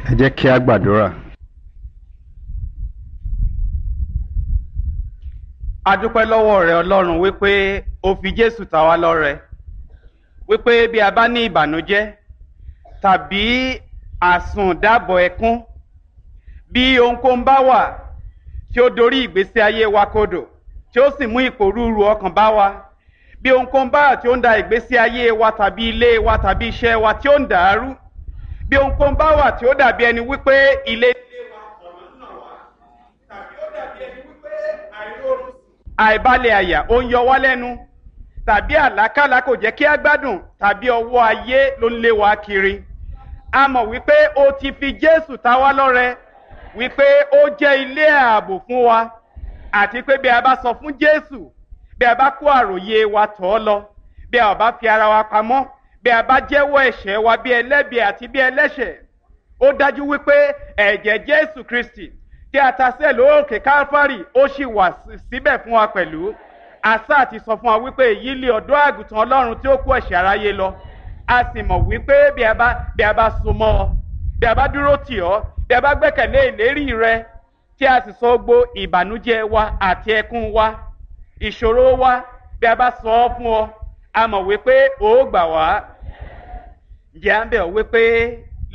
ẹ jẹ́ kí a gbàdúrà. a dúpẹ́ lọ́wọ́ rẹ ọlọ́run wípé o fi jésù ta wá lọ́rẹ wípé bí a bá ní ìbànújẹ́ tàbí àsùndàbọ̀ ẹkún bí ohunkóhun bá wà tí ó dorí ìgbésí ayé wa kodò tí ó sì mú ìpòrúurú ọkàn bá wa bí ohunkóhun bá wà tí ó ń da ìgbésí ayé wa tàbí ilé wa tàbí iṣẹ́ wa tí ó ń dàrú bí ohunkóhun bá wà tí ó dàbí ẹni wípé ilé ilé wa ọ̀nà náà wá tàbí ó dàbí ẹni wípé àìróorun àìbalẹ̀ àyà ó ń yọ wá lẹ́nu tàbí àlákàlà kò jẹ́ kí á gbádùn tàbí ọwọ́ ayé ló ń lé wa kiri a mọ̀ wípé o ti fi jésù ta wá lọ́rẹ wípé ó jẹ́ ilé ààbò fún wa àti pé bí a bá sọ fún jésù bí a bá kó àròyé wa tọ̀ ọ́ lọ bí a bá fi ara wa pamọ́ bí a bá jẹ́wọ́ ẹ̀ṣẹ̀ wa bí ẹlẹ́bi àti bí ẹlẹ́ṣẹ̀ ó dájú wípé ẹ̀jẹ̀ jésù kristi tí a ta sílẹ̀ lóòkè káfárì ó sì wà síbẹ̀ fún wa pẹ̀lú àṣà àti sọ fún wa wípé èyí lé ọ̀dọ́ àgùntàn ọlọ́run tí ó kó ẹ̀ṣẹ̀ aráyé lọ a sì mọ̀ wípé bí a bá bí a bá so mọ́ ọ bí a bá dúró tì ọ́ bí a bá gbẹ́kẹ̀lé ìlérí rẹ tí a sì sọ gbó ìbànújẹ́ wa àti ẹkún wa ìṣòro wa bí a bá sọ ọ́ fún ọ a mọ̀ wípé ó gbà wá ǹjẹ́ à ń bẹ̀ ọ́ wípé